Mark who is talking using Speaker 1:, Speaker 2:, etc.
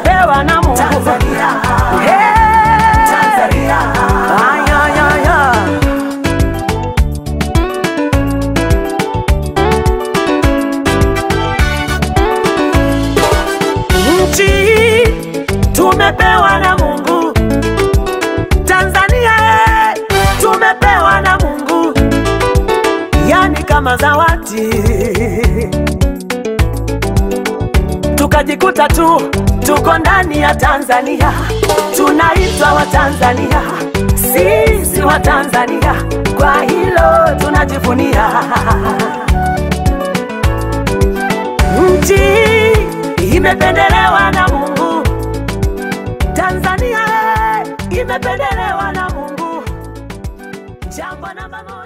Speaker 1: tumepewa na Mungu.
Speaker 2: Tanzania.
Speaker 1: Hey!
Speaker 2: Tanzania.
Speaker 1: Ay, ay, ay, ay. Nchi hii tumepewa na Mungu. Tanzania eh, tumepewa na Mungu, yani kama zawadi. Tukajikuta tu tuko ndani ya Tanzania, tunaitwa Watanzania, sisi Watanzania, kwa hilo tunajivunia. Nchi hii imependelewa na Mungu, Tanzania eh, imependelewa na Mungu, jambo namba moja.